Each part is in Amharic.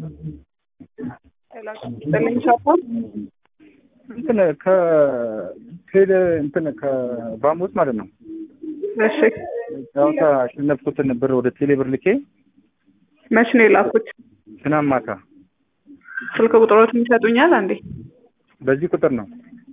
እንትን ከቴሌ እንትን ከባሙስ ማለት ነው እሺ ጨዋታ ያሸነፍኩትን ብር ወደ ቴሌ ብር ልኬ መች ነው የላኩት? ትናንት ማታ ስልክ ቁጥሮትን ይሰጡኛል አንዴ? በዚህ ቁጥር ነው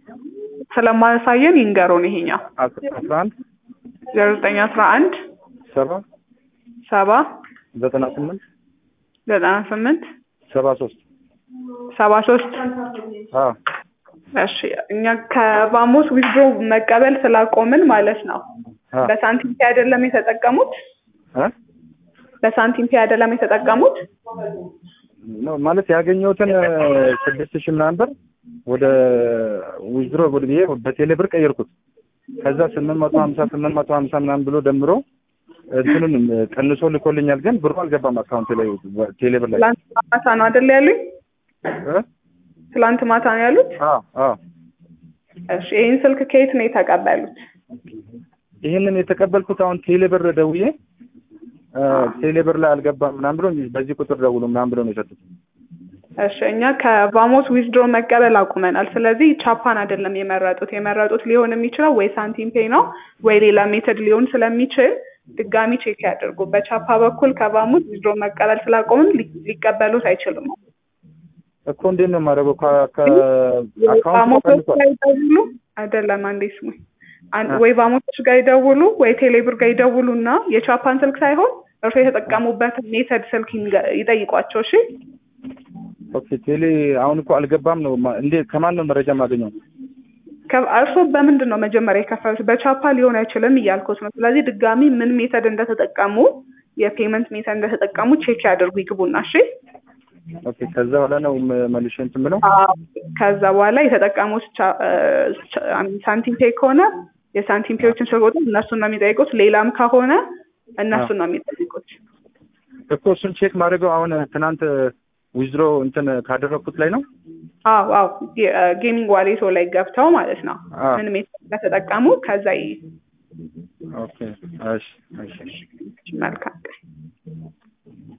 ስለማያሳየን ይንገሩን። ይሄኛው አስራ አንድ ዜሮ ዘጠኝ አስራ አንድ ሰባ ሰባ ዘጠና ስምንት ዘጠና ስምንት ሰባ ሶስት ሰባ ሶስት አዎ እሺ እኛ ከባሞስ ዊዝድሮ መቀበል ስላቆምን ማለት ነው። አ በሳንቲም ፔ አይደለም የተጠቀሙት? እ በሳንቲም ፔ አይደለም የተጠቀሙት? ነው ማለት ያገኘሁትን ስድስት ሺህ ምናምን ብር ወደ ዊዝድሮ ወደ ብዬ በቴሌ ብር ቀየርኩት። ከዛ ስምንት መቶ ሀምሳ ስምንት መቶ ሀምሳ ምናምን ብሎ ደምሮ እንትኑን ቀንሶ ልኮልኛል። ግን ብሩ አልገባም አካውንት ላይ ቴሌ ብር ላይ ትላንት ማታ ነው አይደል ያሉኝ? እ ትላንት ማታ ነው ያሉት? አዎ አዎ እሺ ይህን ስልክ ከየት ነው የተቀበሉት? ይህንን የተቀበልኩት አሁን ቴሌ ብር ደውዬ እ ቴሌ ብር ላይ አልገባም ምናምን ብሎ በዚህ ቁጥር ደውሉ ምናምን ብሎ ነው የሰጡት። እሺ እኛ ከባሞስ ዊዝድሮ መቀበል አቁመናል። ስለዚህ ቻፓን አይደለም የመረጡት። የመረጡት ሊሆን የሚችለው ወይ ሳንቲም ፔይ ነው ወይ ሌላ ሜተድ ሊሆን ስለሚችል ድጋሚ ቼክ ያድርጉ። በቻፓ በኩል ከባሞስ ዊዝድሮ መቀበል ስላቆምን ሊ- ሊቀበሉት አይችልም። እኮ እንዴት ነው የማደርገው? ከ- ከአካውንቱ ባሞሶች ተቀንሷል። ጋር ይደውሉ አይደለም አንዴ ስሙኝ። አን- ወይ ባሞሶች ጋር ይደውሉ ወይ ቴሌብር ጋር ይደውሉ እና የቻፓን ስልክ ሳይሆን እርሶ የተጠቀሙበትን ሜተድ ስልክ ይንገ- ይጠይቋቸው። እሺ ኦኬ ቴሌ አሁን እኮ አልገባም ነው ማ- እንዴ ከማን ነው መረጃ የማገኘው? ከ- እርሶ በምንድን ነው መጀመሪያ የከፈሉት? በቻፓ ሊሆን አይችልም እያልኩት ነው። ስለዚህ ድጋሚ ምን ሜተድ እንደተጠቀሙ የፔመንት ሜተድ እንደተጠቀሙ ቼክ ያድርጉ ይግቡና። እሺ ኦኬ ከዛ በኋላ ነው መ- መልሼ እንትን ብለው አዎ። ከዛ በኋላ የተጠቀሙት ቻ- እ፣ ቻ- አም- ሳንቲም ፔይ ከሆነ የሳንቲም ፔዎችን ስልክ ቁጥር እነሱን ነው የሚጠይቁት። ሌላም ከሆነ እነሱን ነው የሚጠይቁት። እኮ እሱን ቼክ ማድረገው አሁን ትናንት ዊዝድሮ እንትን ካደረግኩት ላይ ነው። አዎ አዎ ጌ- እ፣ ጌሚንግ ዋሌቶ ላይ ገብተው ማለት ነው አዎ። ምን ሜተድ እንደተጠቀሙ ከዛ ይ ኦኬ እሺ እሺ መልካም